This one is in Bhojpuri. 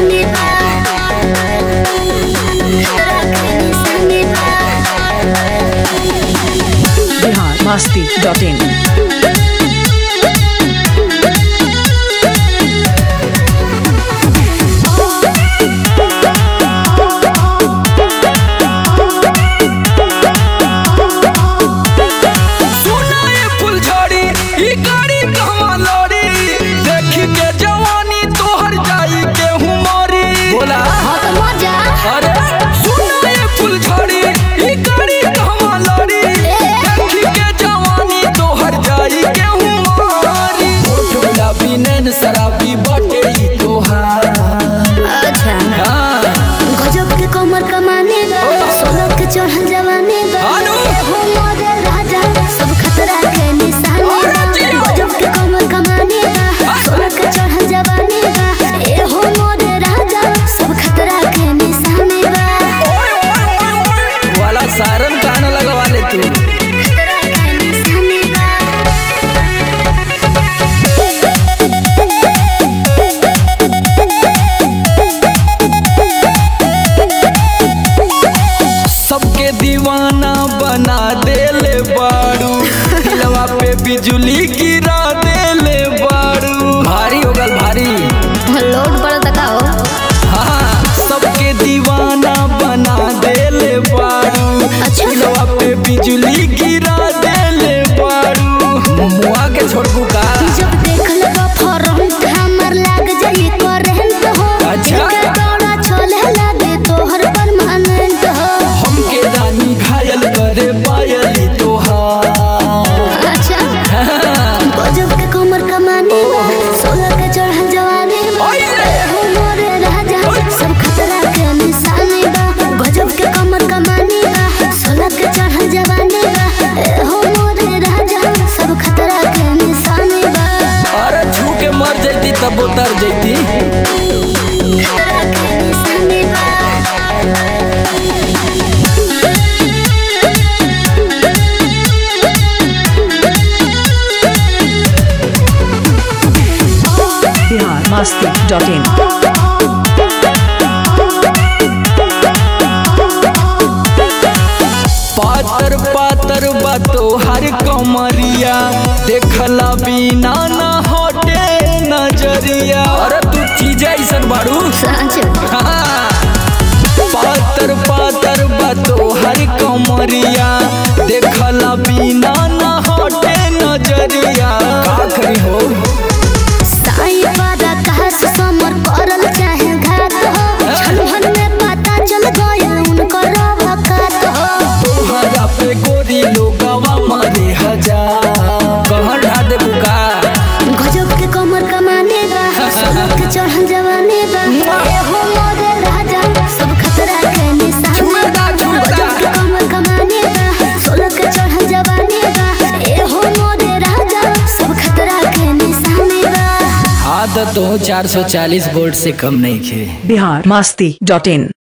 निशानी बा खतरा के निशानी बा बिहार मस्ती डॉट इन सुना ये फुलझड़ी ई गाड़ी कहवा लड़ी देखी के जवानी तोहर जाई के हुमारी बोला हाँ तो मजा अरे सुना ये फुलझड़ी ई गाड़ी कहवा लड़ी देखी के जवानी तोहर जाई के हुमारी होठ गुलाबी नैन शराबी बाटे ई तोहार अच्छा हाँ गजब के कमर कमाने बा सोलह के चढ़ल जवाने बा आनु। हो मोरे राजा सब खतरा के निशाने और बा जियो। गजब के कमर कमाने बा सोलह के चढ़ल जवाने बा ए हो मोरे राजा सब खतरा के निशाने बा वाला सारन गाना लगवा ले तू खतरा के निशाने बा सबके दीवाना बना देले बाड़ू दिलवा पे बिजली गिरा देले बाड़ू भारी हो गल भारी लोड पड़ तका हो हाँ सबके दीवाना बना देले बाड़ू अच्छा। दिलवा पे बिजली गिरा देले बाड़ू मुआ के छोड़बू का जब देख लेबा फरंट हमर लाग जाई करंट हो अच्छा। के दौड़ा छोले लागे तोहर परमानेंट हो हमके रानी घायल करे पायली तोहार अच्छा गजब के कमर कमाने बा सोलह के चढ़ल जवानी बा ओए। हो मोरे राजा सब खतरा के निशानी बा गजब के कमर कमाने बा सोलह के चढ़ल जवानी बा ए हो मोरे राजा सब खतरा के निशानी बा अरे छू के मर जैती तब उतर जैती खतरा के निशानी बा बिहार मस्ती डॉट इन पातर पातर बातो हर कमरिया देखला बिना ना हटे नजरिया अरे तू चीज ऐसन बाड़ू सच हाँ। पातर पातर बातो हर कमरिया देखला बिना ना हटे नजरिया का करी हो साई वादा कहा से समर करल चाहे घात हो छलहन में पता चल गया उनकर वकात हो तोहरा पे गोरी लोगवा मारे हजार कहर ढा दे बुका गजब के कमर कमाने बा सोलह के चढ़ल जवाने बा ए हो मोरे राजा सब खतरा के निशाने छुएदा, बा छुएदा। गजब के कमर कमाने बा सोलह के चढ़ल जवाने बा ए हो मोरे राजा सब खतरा के निशाने बा आदत हो 440 वोल्ट से कम नहीं खे बिहार मस्ती डॉट इन